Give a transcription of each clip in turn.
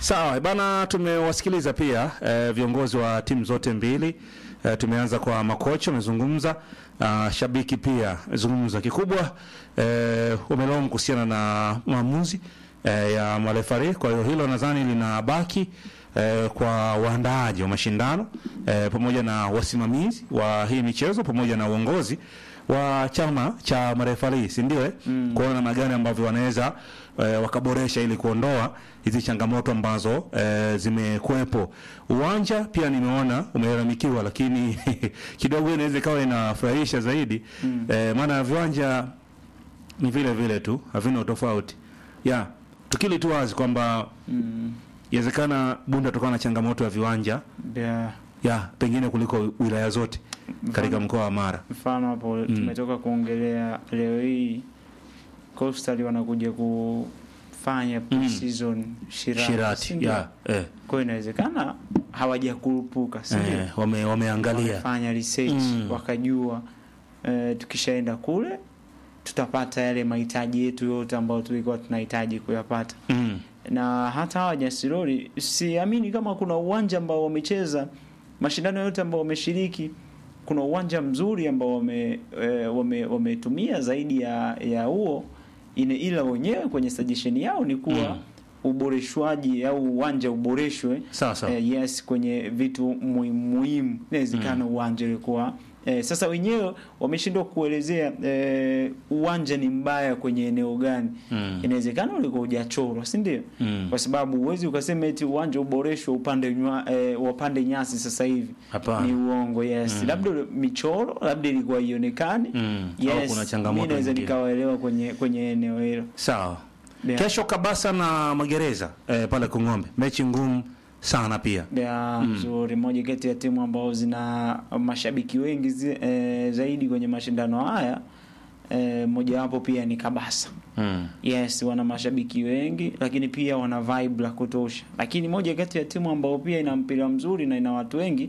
Sawa bana, tumewasikiliza pia eh, viongozi wa timu zote mbili eh, tumeanza kwa makocha wamezungumza, ah, shabiki pia zungumza. Kikubwa eh, wamelaumu kuhusiana na maamuzi eh, ya marefari. Kwa hiyo hilo nadhani linabaki eh, kwa waandaaji wa mashindano eh, pamoja na wasimamizi wa hii michezo pamoja na uongozi wa chama cha marefari, si ndio? Eh? Mm. Kuona namna gani ambavyo wanaweza eh, wakaboresha ili kuondoa hizi changamoto ambazo eh, zimekuwepo. Uwanja pia nimeona umelalamikiwa, lakini kidogo inaweza ikawa inafurahisha zaidi mm. eh, maana viwanja ni vile vile tu, havina utofauti ya tukili tu wazi kwamba Mm. inawezekana Bunda tukawa na changamoto ya viwanja Yeah. ya pengine kuliko wilaya zote katika mkoa wa Mara. Mfano hapo tumetoka kuongelea leo hii Coastal wanakuja kufanya pre-season Shirati, si Shirati ndio? ya eh, Kwa hiyo inawezekana hawajakurupuka, si ndio? eh, wame, wameangalia Wamefanya research Mm. wakajua eh, tukishaenda kule tutapata yale mahitaji yetu yote ambayo tulikuwa tunahitaji kuyapata mm. na hata hawa Nyasirori siamini kama kuna uwanja ambao wamecheza mashindano yote ambao wameshiriki kuna uwanja mzuri ambao wame, e, wame, wametumia zaidi ya ya huo ine, ila wenyewe kwenye suggestion yao ni kuwa Mm. uboreshwaji au uwanja uboreshwe Sawa sawa. eh, yes kwenye vitu muhimu muhimu inawezekana uwanja ulikuwa eh, sasa wenyewe wameshindwa kuelezea eh, uwanja ni mbaya kwenye eneo gani Mm. inawezekana ulikuwa hujachorwa si ndio Mm. kwa sababu huwezi ukasema eti uwanja uboreshwe upande nywa, eh, wapande nyasi sasa hivi Hapana. ni uongo yes labda ule- michoro labda ilikuwa ionekani Mm. Au yes kuna changamoto mi naweza nyingine. nikawaelewa kwenye kwenye eneo hilo Sawa. Yeah. Kesho Kabasa na Magereza eh, pale Kung'ombe, mechi ngumu sana pia. ya nzuri moja kati ya timu ambao zina mashabiki wengi zi, eh, zaidi kwenye mashindano haya eh, mojawapo pia ni Kabasa Mm. yes wana mashabiki wengi lakini pia wana vibe la kutosha lakini moja kati ya timu ambao pia ina mpira mzuri na ina watu wengi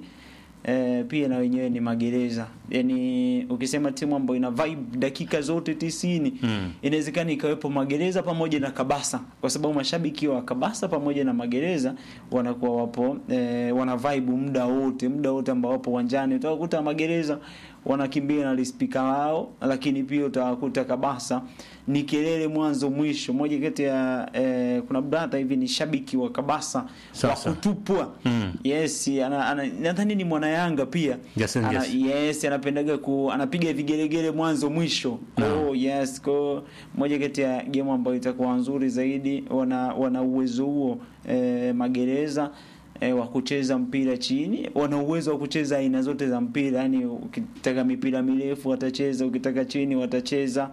eh, pia na wenyewe ni magereza yani ukisema timu ambayo ina vibe dakika zote tisini Mm. inawezekana ikawepo magereza pamoja na kabasa kwa sababu mashabiki wa kabasa pamoja na magereza wanakuwa wapo eh, wana vibe muda wote muda wote ambao wapo uwanjani utawakuta magereza wanakimbia na lispika wao lakini pia utawakuta kabasa ni kelele mwanzo mwisho moja kati ya eh, kuna brother hivi ni shabiki wa kabasa wa Sasa. kutupwa Mm. yes ana, ana, nadhani ni mwana yanga pia Yes, ana, yes. yes anapendaga ku anapiga vigelegele mwanzo mwisho Naam. oh, yes ko moja kati ya game ambayo itakuwa nzuri zaidi wana wana uwezo huo eh, magereza eh, wa kucheza mpira chini wana uwezo wa kucheza aina zote za mpira yani ukitaka mipira mirefu watacheza ukitaka chini watacheza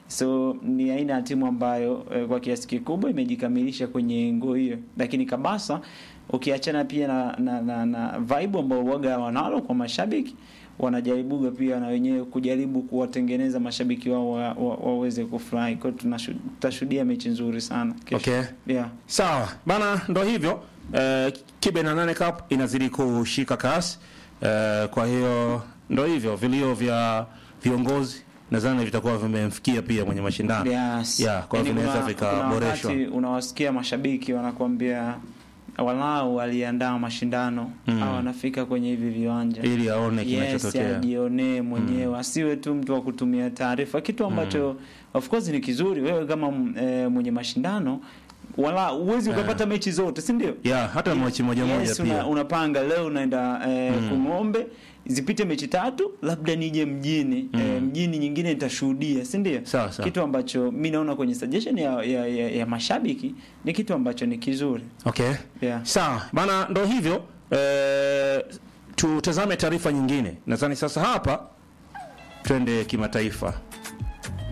so ni aina ya timu ambayo eh, kwa kiasi kikubwa imejikamilisha kwenye ngo hiyo lakini kabasa ukiachana pia na, na, na, na vibe ambao waga wanalo kwa mashabiki wanajaribuga pia na wenyewe kujaribu kuwatengeneza mashabiki wao wa, wa, waweze kufurahi kwao tunashu- tutashuhudia mechi nzuri sana kesho. Okay. yeah. Sawa bana, ndo hivyo eh, kibe na nane cup inazidi kushika kasi eh, kwa hiyo ndo hivyo vilio vya viongozi nadhani vitakuwa vimemfikia pia mwenye mashindano Yes. Yeah, kwa Yaani hiyo vinaweza kuna- vikaboreshwa. kuna wakati unawasikia mashabiki wanakuambia walau waliandaa mashindano Mm. au wanafika kwenye hivi viwanja ili aone yes, kinachotokea ajionee mwenyewe asiwe tu mtu wa kutumia taarifa kitu ambacho of course ni kizuri wewe kama mm, eh, mwenye mashindano wala uwezi ukapata mechi zote si ndio yeah, hata mechi moja moja yes, pia una, unapanga leo unaenda eh, Kung'ombe zipite mechi tatu labda nije mjini eh, mjini nyingine nitashuhudia si ndio Sawa, sawa. kitu ambacho mi naona kwenye suggestion ya, ya, ya, ya mashabiki ni kitu ambacho ni kizuri okay yeah. sawa bana ndo hivyo eh, tutazame taarifa nyingine nadhani sasa hapa twende kimataifa